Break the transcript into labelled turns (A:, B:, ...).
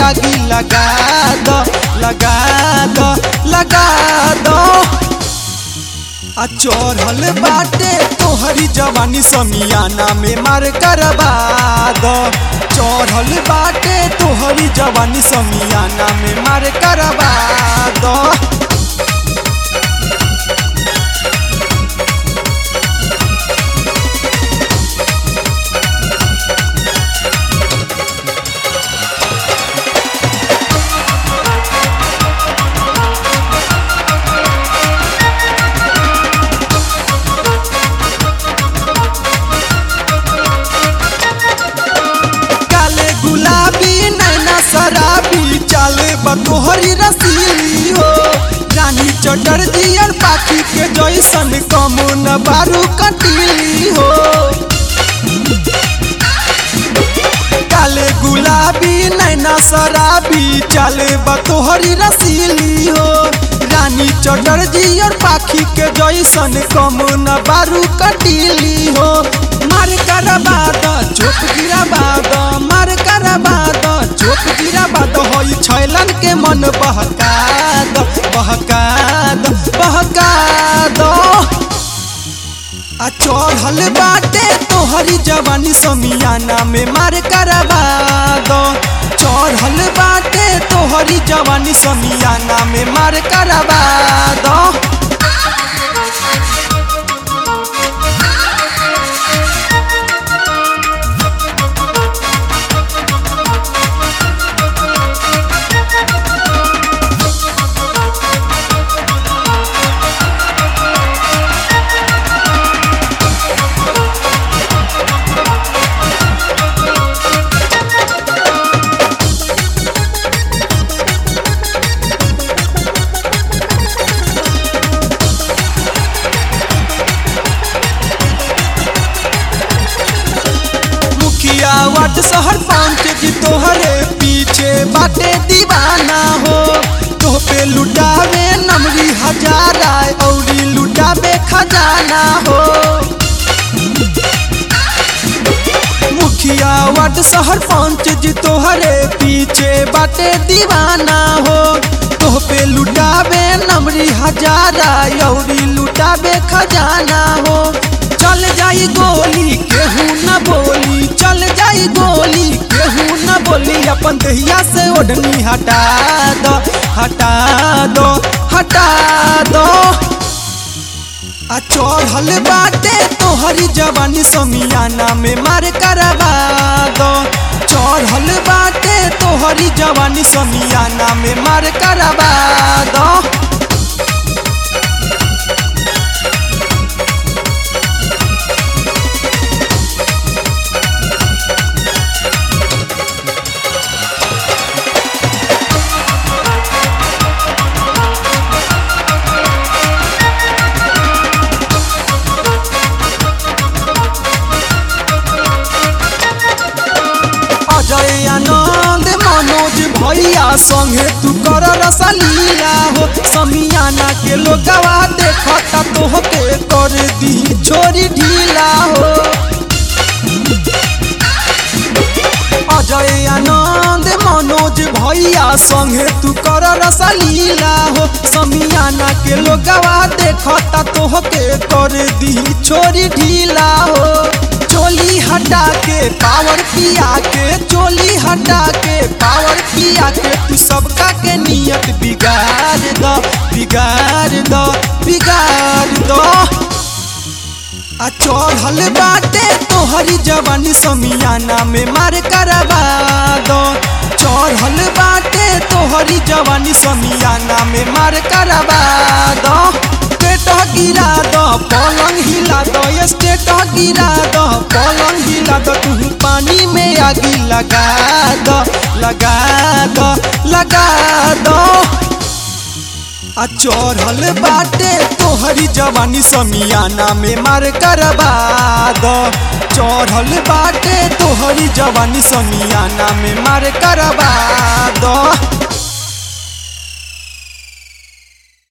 A: आगी लगा दो लगा दो लगा दो आ चढ़ल बाटे तोहरी जवानी समियाना में मार करवा दो चढ़ल बाटे तोहरी जवानी समियाना में मार करवा दो काले गुलाबी नैना शराबी चाले बतोहरी रसीली हो रानी चटर दियर पाखी के जैसन कमो न बारू कटीली हो काले गुलाबी नैना शराबी चाले बतोहरी रसीली हो रानी चटर दियर पाखी के जैसन कमो न बारू कटीली हो मार करबा द चोप गिराबा द मार करबा द चोप गिराबा द होई छैलन के मन बहका द बहका द बहका द आ चढ़ल बाटे तोहरी जवानी समियाना में मार करबा दो चढ़ल बाटे तोहरी जवानी समियाना में मार करबा दो मुखिया वार्ड शहर पंच जी तोहरे पीछे बाटे दीवाना हो तोह पे लुटावे नमरी हजारा औरी लुटावे खजाना हो मुखिया वार्ड शहर पंच जी तोहरे पीछे बाटे दीवाना हो तोह पे लुटावे नमरी हजारा औरी लुटावे खजाना हो चल जाई गोली केहू न बोली चल जाई गोली केहू न बोली अपन दहिया से ओढ़नी हटा दो हटा दो हटा दो आ चढ़ल बाटे तोहरी जवानी समियाना में मार करवा दो चढ़ल बाटे तोहरी जवानी समियाना में मार करवा दो अजय आनंद मनोज भैया संगे तू कर रसलीला हो समियाना के लोगवा देखता तोहके कर दी छोरी ढीला हो अजय आनंद मनोज भैया संगे तू कर रसलीला हो समियाना के लोगवा देखता तोहके कर दी छोरी ढीला हो चोली हटा के पावर पिया के चोली हटा के पावर पिया के तू सबका के नियत बिगाड़ दो बिगाड़ दो बिगाड़ दो आ चढ़ल बाटे तोहरी जवानी समियाना में मार करवा दो चढ़ल बाटे तोहरी जवानी समियाना में मार करवा दो स्टेट गिरा दो पलंग हिला दो स्टेट गिरा दो पलंग हिला दो तू पानी में आगी लगा दो लगा दो लगा दो आ चढ़ल बाटे तोहरी जवानी समियाना में मार करवा दो चढ़ल बाटे तोहरी जवानी समियाना में मार करवा दो